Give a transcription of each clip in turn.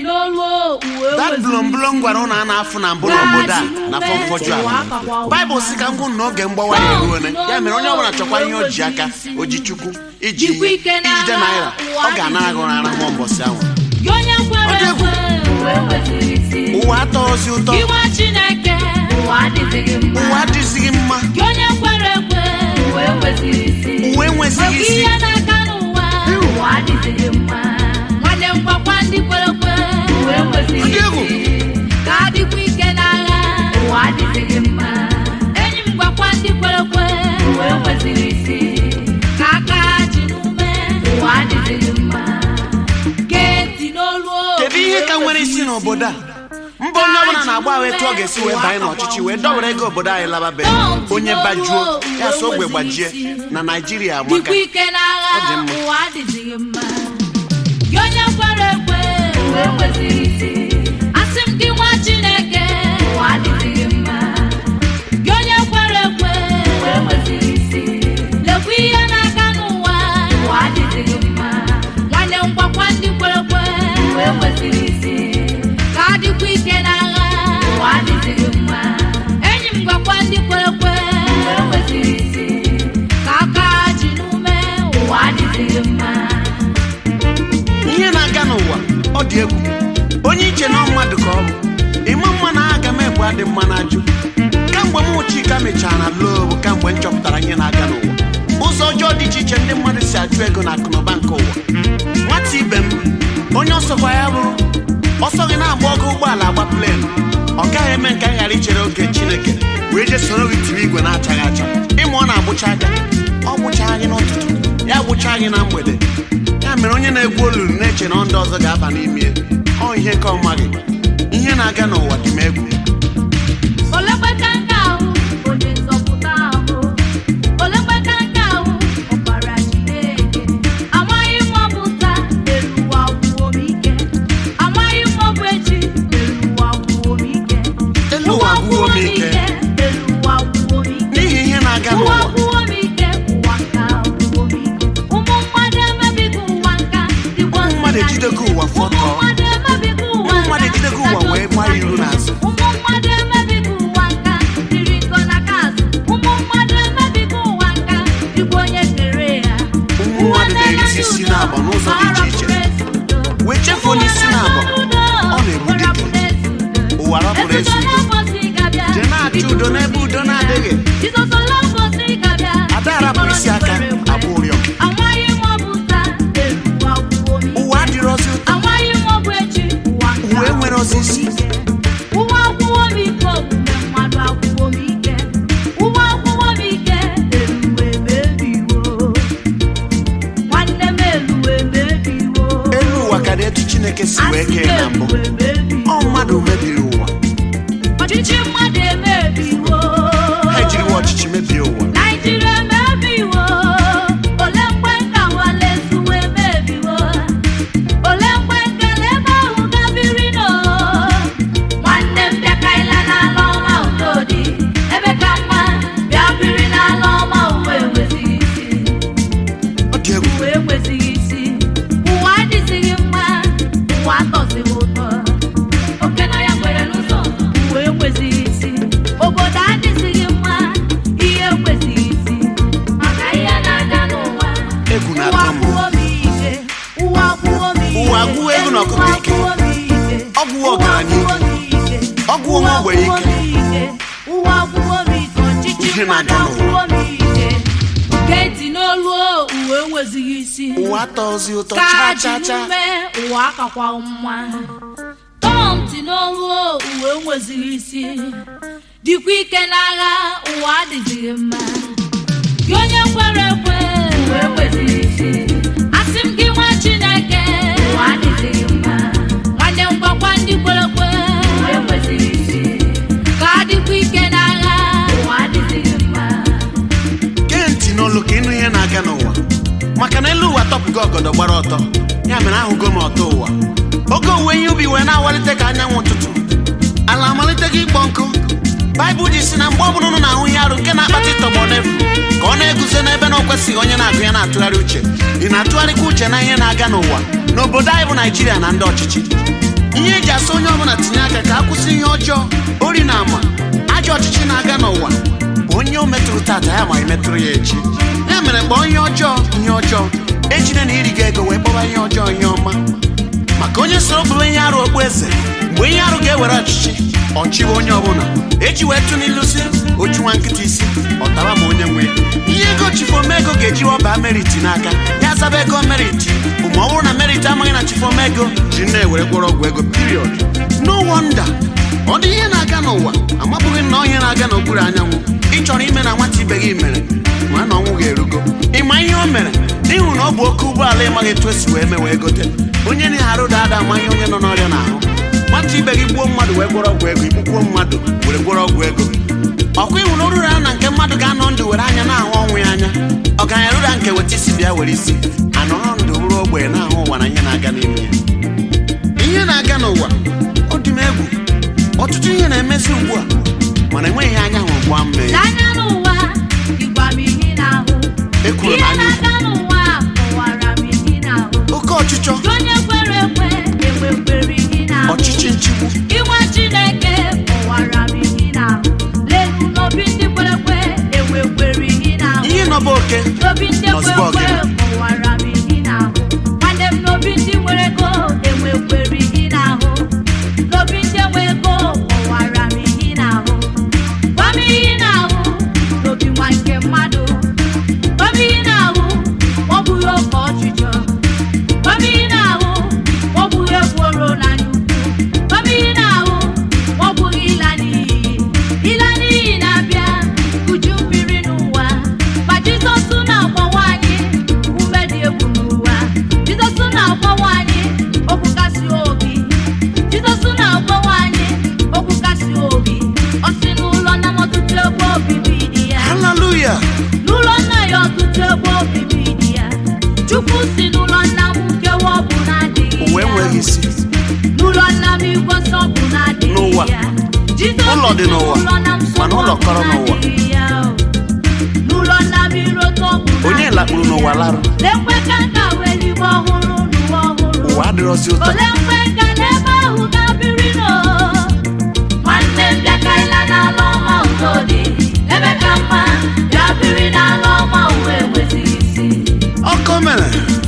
n'olu uwe that weziri blomblom gwara ụnụ a na-afụ na mbụ n'obodo a na afọ mfọju a baịbụl si ka m gwụ na oge mgbawa ya eruone ya mere onye ọbụla chọkwa ihe o ji aka o ji chukwu iji Jikwa ihe ike n'agha, ijide naira ụwa ọ ga-anara gị ụra ma mbọsị ahụ gị onye kwere Ọ dị egwu. ekwe uwe weziri isi ụwa atọghịzi ụtọ iwe chineke ụwa adịghị mma ụwa adịzighị mma gị onye kwere ekwe uwe weziri isi uwe enwezighị Maka isi ihe n'aka n'ụwa ụwa adịghị mma nwanne m gwakwa ndị kwere ekwe uwe weziri Ọ dị egwu. isi ka adịkwa ike n'agha ụwa adịghị mma enyi m gwakwa ndị kwere ekwe uwe weziri isi ka aka ha ji n'ume ụwa adịghị mma gee ntị n'olu kedu ihe ka nwere isi n'obodo a mba onye ọbụla na-agba ahụ etu ọ ga-esi wee banye n'ọchịchị wee dọwere ego obodo anyị lababe onye bajuo ya so ogbe gbajie na naijiria amaka dịkwa ike n'agha Ọ dị mma. ụwa adịghị mma gị onye kwere ekwe uwe kwesịrị isi asị m gị nwa chineke ụwa adịghị mma gị onye kwere ekwe uwe kwesịrị isi lekwa ihe n'aka n'ụwa ụwa adịghị mma nwanne m gwakwa ndị kwere ekwe uwe kwesịrị isi ka adịkwa ike n'agha ụwa adịghị mma enyi m gwakwa ndị kwere ekwe uwe kwesịrị isi ka aka ji n'ume ụwa adịghị mma ihe na-aga n'ụwa ọ dị egwu onye iche na mmadụ ka ọ bụ ịma mma na aga m egbu adị mma na-ajụ kamgbe m chika mechara na loo bụ kamgbe m chọpụtara ihe na-aga n'ụwa ụzọ ọjọọ dị iche iche ndị mmadụ si achụ ego na akụnụba nke ụwa nwata ibe m onye ọsọkwa ya bụrụ ọsọ gị na-agba ọgụ ụgbọala agba plen ọ gaghị eme nke anyị ghara ichere oge chineke wee jee soro gị tiri igwe na-achaghị acha ịma ọ na-agbụcha aka ọ gbụchaa gị n'ụtụtụ ya gbụchaa gị na mgbede ya mere onye na-egwu olulu na-eche na ndị ọzọ ga-aba n'ime ya. ọ ihe ka ọ maghị ihe na-aga n'ụwa dị m egwu olekweka nke ahụ onye nzọpụta ahụ olekweka nke ahụ ọbara chineke amaghị m ọ bụ taa elu ụwa gwuo m ike amaghị m ọ bụ echi elu ụwa gwuo m ike Elu ụwa gwuo m ike. elu ụwa gwuo m ike n'ihi ihe na-aga ụwa n'ụwa gwuo m ike ụwa nka gwuo m ike ụmụ mmadụ emebigo ụwa nka dịkwa Ụmụ mmadụ ejidego ụwa fọtọ. ụmụ mmadụ emebigo ụwa Ụmụ mmadụ nka ejidego ụwa wee gbaa ya iru n'azụ. ụmụ mmadụ emebigo ụwa nka dịrị nkọ n'aka azụ ụmụ mmadụ emebigo ụwa nka dịkwa onye kere ya Ụmụ mmadụ na-erisi isi n'abọ n'ụzọ dị iche iche. wee chefuo n'isi na-abọ ọ na-egbu dike ụwa rapụrụ ezi udo jee na-achọ udo n'ebe udo na-adịghị Ada arapụ isi aka, abụ ụrịọ. amaghị m ọ bụ taa elu ụwa gwuo m ike. ụwa adịrọzi ụtọ amaghị m ọ bụ echi ụwa nke Ụwa enwere agwụwo m osisi. ike. ụwa agwụwo m ike omume mmadụ agwụwo m ike ụwa agwụwo m ike eluwe mebiwo nwanne m eluwe mebiwo elu ụwa ka dị etu chineke si wee Asị kee na mbụ eluwe mebiwo. ọ mmadụ mebiri ụwa ọchịchị mmadụ emebiwo ha ejiriwa ọchịchị mebie ụwa Naijiria emebiwo ole mgbe nka walezuwe emebiwo ole mgbe nkele ebe ahụ gabiri no nwanne m bịakaila n'ala ọma udo dị ebe ka mma bịa biri n'ala ọma uwe enwezighị isi ọ dị egwu uwe enwezighị isi ụwa adịzighị mma ụwa atọzighị ụtọ oke na ya nwere n'ụzọ uwe enwezighị isi obodo adịzighị mma ihe enwezighị isi maka ihe na-aga n'ụwa Egwu ụwa na-atụ m. gwụwo m ike ụwa gwụwo m ike Ụwa gwụwo egwu na ọkụkọ ike. Ụwa gwụwo m ike. Ọ gwụwo ọgaranya Ụwa gwụwo m ike. Ọ gwụwo nwa ogbenye Ụwa ike. gwụwo m ike. ụwa gwụwo m ike ọchịchị Ihe mmadụ na-aga n'ụwa. agwụwo m ike geti n'olu uwe enwezighị isi ụwa atọzi ụtọ ka chaa ji chaa chaa n'ume ụwa akakwa mma tọọ ntị n'olu uwe enwezighị isi dịkwa ike n'agha ụwa adịzighị mma gị onye kwere ekwe uwe enwezighị isi asị m gị nwa chineke ụwa adịzighị mma nwanne m gwakwa ndị kwere ekwe uwe enwezighị isi ka adịkwa ike n'agha ụwa adịzighị mma gee ntị n'olu ka ịnụ ihe na-aga n'ụwa maka na elu ụwa tọpụgo ọgọdọ gbara ọtọ ya mere ahụgo m ọtọ ụwa oge owuwe ihe ubi wee na-awalite ka anyanwụ ụtụtụ ala amalite gị ịkpọ nkụ baịbụl ji si na mgbe ọbụla ụnụ na-ahụ ihe arụ nke na-akpata ịtọgbọ n'efu ka ọ na-eguzo n'ebe na o kwesịghị onye na-agụ ya na-atụgharị uche ị na-atụgharịkwa uche na ihe na-aga n'ụwa n'obodo anyị bụ naijiria na ndị ọchịchị ihe eji asa onye ọbụla tinye aka ka a kwụsị ihe ọjọọ ori na ama ajọ ọchịchị na-aga n'ụwa bụ onye o metụrụ tata ya ma emetụrụ ya echi ya mere kpọọ ihe ọjọọ ihe ọjọọ ejide na iri gị ego wee kpọba ihe ọjọọ ihe ọma maka onye soro bụrụ ihe arụ okpueze mgbe ihe arụ ga-ewere ọchịchị ọchịwe onye ọbụla eji wee tụ n'ilu si ochu nwa nkịta isi ọtara ma onye nwe ya. ihe ego chifomego ga-eji ọba meriti n'aka ya zaba ego meriti bụ ma ọ bụrụ na meriti amaghị na chifomego ji na-ewere gwọrọ ọgwụ ego period no wonder ọ dị ihe na-aga n'ụwa amabụghị na ihe na-aga n'okpuru anyanwụ ị chọrọ ime na nwata ibe gị mere ma na ọnwụ ga-erugo ịma ihe o mere ịhụ na ọ bụ oke ụgbọala ịmaghị etu esi wee mee wee gote onye na-arụ dada ama ihe onye nọ n'ọrịa n'ahụ nwata ibe gị gbuo mmadụ wee gwọrọ ọgwụ ego igbukwo mmadụ were gwọrọ ọgwụ ego ọkwa ịhụ na oruru ya na nke mmadụ ga-anọ ndụ were anya na-ahụ ọnwụ ya anya ọ ga eruru ya nke weta isi bịa were isi anọrọ ndụ bụrụ ogbenye na-ahụ ụwa na ihe na-aga n'ime ya ihe na-aga n'ụwa ọ dị m egwu ọtụtụ ihe na-emezi ugbu a mana enweghị anya hụrụ gbaa mme n'anya n'ụwa ịgwa m ihe n'ahụ Ekwuru ihe na anya na-aga n'ụwa kọwara m ihe n'ahụ oke ọchịchọ onye kwere ekwe enwekwere ihe n'ahụ ọchịchị nchigbu Inwe Chineke kọwara m ihe n'ahụ lelu n'obi ndị kwere ekwe enwekwere ihe n'ahụ ihe nọba oke n'obi ndị Nọzụbọ kwere ekwe gị. kọwara m ihe n'ahụ nwanne m n'obi ndị nwere ego enwekwere ihe n'ahụ n'obi ndị enwe ego kọwara m ihe n'ahụ gwa m ihe n'ahụ n'obi nwa nke mmadụ gwa m ihe n'ahụ ọ bụghị oke ọchịchọ gwa m ihe n'ahụ ọ bụghị ekworo n'anya ukwu gwa m ihe n'ahụ ọ bụghị ịla n'iyi ịla n'iyi na-abịa uju mmiri n'ụwa ma jizọs na-agbawa anyị ume dị egwu n'ụwa jizọs na-agbawa anyị okwu kasị obi jizọs na-agbawa anyị okwu kasị obi ọ sị n'ụlọ na ọtụtụ ebe obibi dị ya haleluya n'ụlọ nna ya ọtụtụ ebe obibi dị ya chukwu si n'ụlọ nna m nkewa ọ bụ na-adịghị ụwa ya enweghị isi n'ụlọ nna m igwe nsọ bụ na-adịghị N'ụwa. ya Jizọs Ụlọ dị si n'ụwa, n'ụlọ na nsọ mana ụlọ bụ kọrọ n'ụwa. na-adịghị ya o. n'ụlọ nna m irota ọ bụ onye na-adịghị lakpuru ya. n'ụwa larụ lekwe ka nka wee eluigwe ọhụrụ n'ụwa ọhụrụ ụwa adịrọzi ụtọ ole mgbe nka n'ebe ahụ ga-abịrị nọ nwanne m bịa ka ịla n'ala ọma udo dị ebe ka mma bịa biri n'ala ọma uwe enwezighị isi ọkọ mere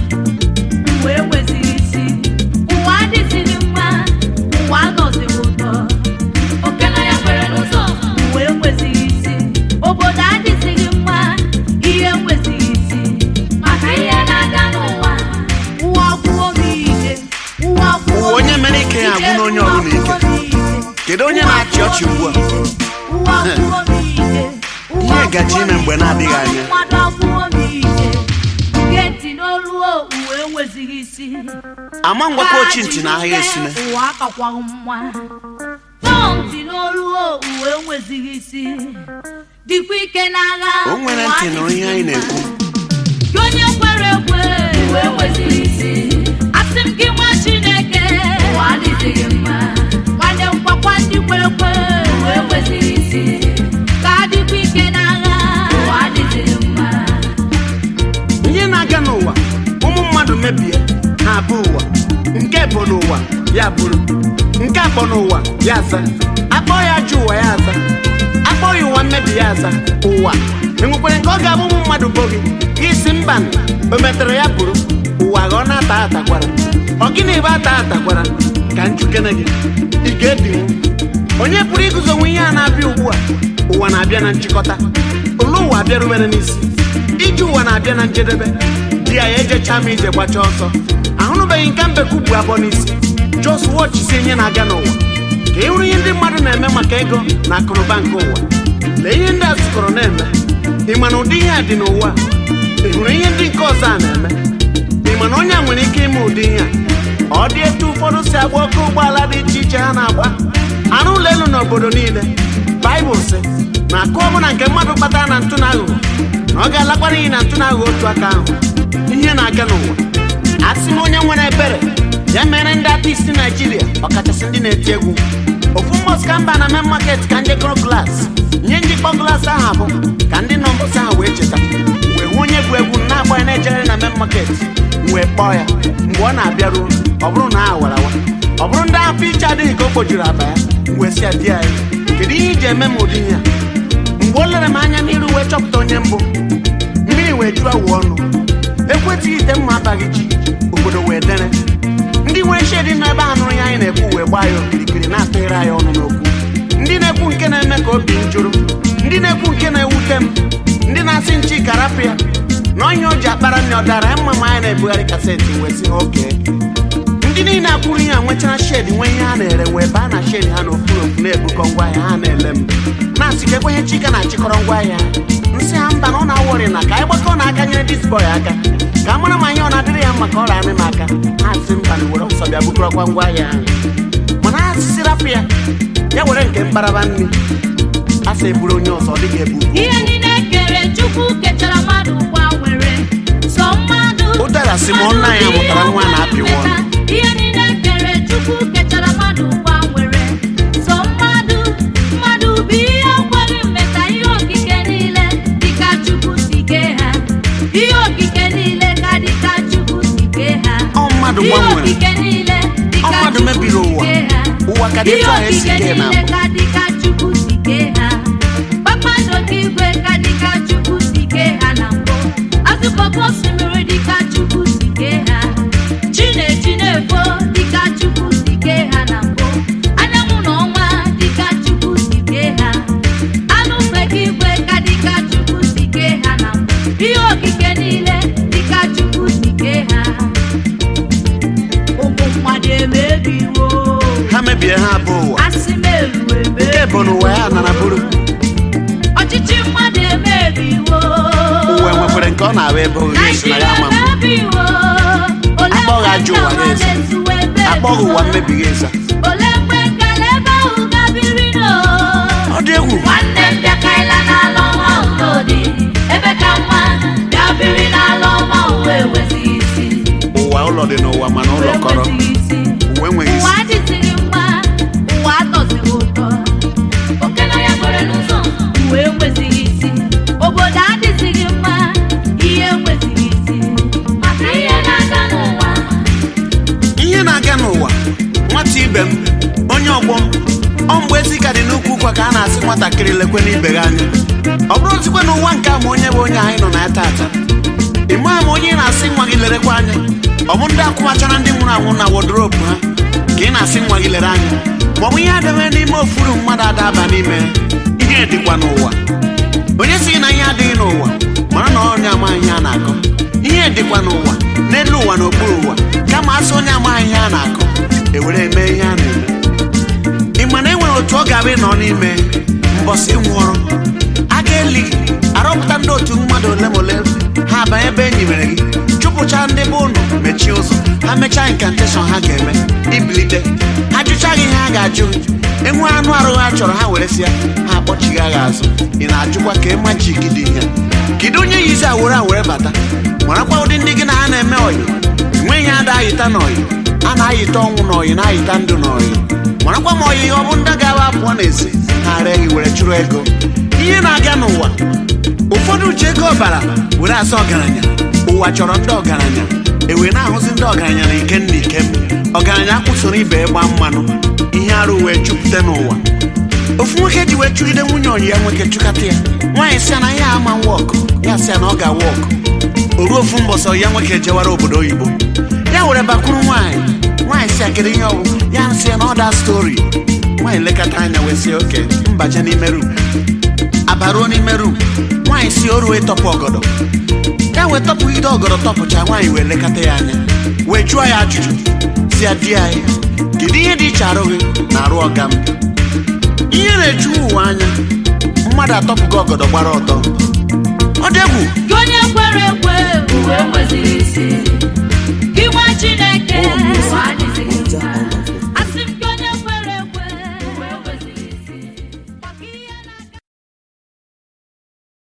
uwe enwezighị isi ụwa adịzighị mma ụwa anọzighị ụtọ okena ya kwere n'ụzọ uwe enwezighị isi obodo adịzighị mma ihe enwezighị isi maka ihe na-aga n'ụwa ụwa gwụo m ike ụwa gwụo Ụwa onye mere ike ya agwụ n'onye ọbụla ike. Kedu onye na-achị ọchị ugbu a? ụwa gwụo m ike ụwa Ihe gaje ime mgbe na-adịghị anya. mmadụ agwụo m ike gee ntị n'olu uwe enwezighị isi ama ngwakọ ochi ntị na ahịa esime ụwa akakwaghị mma tọọ ntị n'olu uwe enwezighị isi dịkwa ike n'agha o nwere ntị nụrụ ihe anyị na-ekwu gị onye kwere ekwe uwe enwezighị isi asị m gị nwa chineke ụwa adịghị mma nwanne m gwakwa ndị kwere ekwe uwe enwezighị isi ka adịkwa ike n'agha ụwa adịghị mma ihe na-aga n'ụwa ụmụ mmadụ mebie ha abụ ụwa nke bụ n'ụwa ya bụrụ nke akpọ n'ụwa ya aza akpọ ya ajọ ụwa ya aza akpọ ya ụwa mmebi ya aza ụwa enwekwere nke ọ ga-abụ ụmụ mmadụ bụ gị gị si mba o metere ya bụrụ ụwa ghọọ na-ata atakwara ọ gịnị bụ ata atakwara ka njukene gị ị ga-edinwu onye pụrụ iguzonwe ihe a na-abịa ugbu a ụwa na-abịa na nchịkọta olu ụwa abịarubere n'isi ije ụwa na-abịa na njedebe di ya ya ejecha ma ije gbacha ọsọ ahụrụbeghị nke mbekwu bụ abụọ n'isi jos wọchisi ihe na-aga n'ụwa ka ị hụrụ ihe ndị mmadụ na-eme maka ego na akụnụba nke ụwa lee ihe ndị a zụkọrọ na-eme ị ma na ụdị ihe a dị n'ụwa ị hụrụ ihe ndị nke ọzọ a na-eme ị ma na onye a nwere ike ime ụdị ihe a ọ dị etu ụfọdụ si agba oke ụgbọala dị iche iche ha na-agba arụ ụlọ elu n'obodo niile baịbụl sị na akụ ọbụla nke mmadụ kpatara na ntụ na aghụghọ na ọ ga-alakwa n'ihi na ntụ na aghụghọ otu aka ahụ ihe na-aga n'ụwa asị m onye nwere ebere ya mere ndị artist naijiria ọkachasị ndị na-eti egwu ofu mbọs ka mba na main market ka njekọrọ glaasị ihe njikpọ glaasị ahụ abụ ka ndị nọ mbọsị ahụ wee cheta wee hụ onye bụ egwu na-agba ya na-ejere na main market wee kpọọ ya mgbe ọ na-abịaruo ọ bụrụ na a warawa ọ bụrụ ndị afọ iche adịghị ka o kpojuru aba ya wee sị ya di anyị kedu ihe iji eme m ụdị ihe a mgbe o lere m anya n'iru wee chọpụta onye mbụ mmiri wee jụọ awụ ọnụ ekwetịghị ite mma abaghị ji obodo wee dere ndị nwere shedi nọ ebe a nụrụ ya anyị na-ekwu wee gbaa ya okirikiri na-atụghere anyị ọnụ n'okwu ndị na-ekwu nke na-eme ka obi m jụrụ ndị na-ekwu nke na-ewute m ndị na-asị nchi karapụ ya na onye o ji akpara nne ọ dara ya mma ma anyị na-ebugharị kaseti wee sị ha oke ndị niile akwụrụ ihe a nwechara shedi nwee ihe ha na-ere wee baa na shedi ha n'okpuru okpu na-ebukọ ngwaahịa ha na-ele m na-asị ka ekwenye chika na-achịkọrọ ngwaahịa nsị ha mba na ọ na-awọrị na ka anyị gbakọ na aka nyere disbọy aka ka a mara ma ihe ọ na-adịrị ya mma ka ọ rara m aka ha sị mba na were ọsọ bịa bukọrọkwa ngwaahịa ahụ mana ha sisi rapụ ya ya were nke mkparaba nri a sị eburu onye ọzọ ọ dịghị ebu ihe niile kere chukwu kechara mmadụ gbanwere sọ mmadụ Ụdara si ma ọnụ anyị mụtara nwa na-apịwa ọnụ. ihe niile kere chukwu kechara mmadụ gbanwere sọ mmadụ mmadụ bụ ihe kwere mmeta ihe okike niile dịka chukwu si kee ha ihe okike niile ka dịka chukwu si kee ha Ọ mmadụ ihe gbanwere. okike niile dịka Ọ mmadụ Chukwu mebiri si ụwa. kee ha. Ụwa ka dị Ihe etu ahụ esi okike kee na niile mbụ. ka dịka chukwu si kee ha kpakpando nke igwe ka dịka chukwu si kee ha na mbụ azụkọkọ osimiri dịka chukwu si kee ha chi na-eji na-efo dịka chukwu si kee ha na mbụ anyanwụ na ọnwa dịka chukwu si kee ha anụ mgbeke igwe ka dịka chukwu si kee ha na mbụ ihe okike niile dịka chukwu si kee ha ụmụ mmadụ emebiwo ha mebie ha abụ ụwa asị m eruwe nke bụ n'ụwa ya nara bụrụ ọchịchị mmadụ emebiwo ụwa enwekwere nke ọ na-ahụ ebe oge esi na ya naijiria ama mbụ emebiwo ole Akpọghị ajọ ụwa mgbe n'ezi. na-ezuwe ebe akpọghị ụwa mmebighị eza ole mgbe nkele ebe ahụ gabiri no ọ dị egwu nwanne m bịakaila n'ala ọma udodi ebe ka mma bịa biri n'ala ọma uwe enwezighị isi ụwa ụlọ dị n'ụwa mana ụlọ uwe kọrọ enwezighị isi ụwa enweghị ụwa isi adịzighị mma ụwa atọzighị ụtọ oke na ya nwere n'ụzọ uwe enwezighị isi obodo adịzighị mma ihe enwezighị isi maka ihe na-aga n'ụwa ihe na-aga n'ụwa nwata ibe m onye ọgbọ m ọ mgbe ezi ka dị n'ukwu ụkwa ka a na-asị nwatakịrị lekwe n'ibe gị anya ọ bụrụ ozikwe n'ụwa nke a ma onye bụ onye anyị nọ na ya taata ị maa ma onye ị na-asị nwa gị lerekwa anya ọ bụ ndị akwụmachara ndị nwụrụ anwụ na wodrobu ha ka ị na-asị nwa gị lere anya ma ọ bụ ihe adịghị n'ime ofuru mmadụ adaba n'ime ihe dịkwa n'ụwa onye sị na ihe adịghị n'ụwa mara na onye amaghị ihe a na-akọ ihe dịkwa n'ụwa n'elu ụwa na okpuru ụwa kama asị onye amaghị ihe a na-akọ ewere eme ihe a na-eme ị ma na e nwere otu ọ ga-abụ ịnọ n'ime mbọsị nwụọrọ a ga-eli gị arọpụta ndị otu mmadụ ole ma ole ha abanye ebe enyi mere gị chụpụcha ndị be ụnụ mechie ụzọ ha mechaa inkanteshọn ha ga-eme ibilite ha jụcha gị ihe ha ga-ajụ gị enwe anụ arụ ha chọrọ ha were sịa ha akpọchigha gị azụ ị na-ajụkwa ka ịma ji gị dị ihe kedu onye yizi awere awere bata marakwa ụdị ndị gị na ha na-eme ọyị enweghị ada ayịta n'ọyị a na-ayịta ọnwụ n'ọyị na-ayịta ndụ n'ọyị marakwa ma ọyị ọ bụ ndị ga-aba pụọ n'ezi ha ree gị were chụrụ ego ihe na-aga n'ụwa ụfọdụ ji ego ọbara were asa ọgaranya ụwa chọrọ ndị ọgaranya ewe na-ahụzi ndị ọgaranya na ikem na ikem ọgaranya kwụsoro ibe ịgba mmanụ ihe arụ wee jupụta n'ụwa ofu nwoke ji wee chụgide nwunye ọyị ya nwoke chụkata ya nwaanyị sịa na ya ama wọkụ ya sịa na ọ ga-awa ọkụ o ruo ofu mbọsọ ya nwoke jewara obodo oyibo ya were bakwuru nwaanyị nwaanyị sịa kedu ihe ọ bụ ya nsị na ọda stori nwaanyị lekọta anya wee sị oke mbaje n'ime rum abaruo n'ime rum nwaanyị si o ruo ịtọpụ ọgọdọ ya wee tọpụgide ọgọdọ tọpụcha nwaanyị wee lekọta ya anya wee jụọ ya ajụjụ si ya di anyị kedu ihe dị iche arụ gị na arụ ọga m ihe na-eju ụwa anya mmadụ atọpụgo ọgọdọ gbara ọtọ ọ dị egwu gị onye kwere ekwe uwe enwezighị isi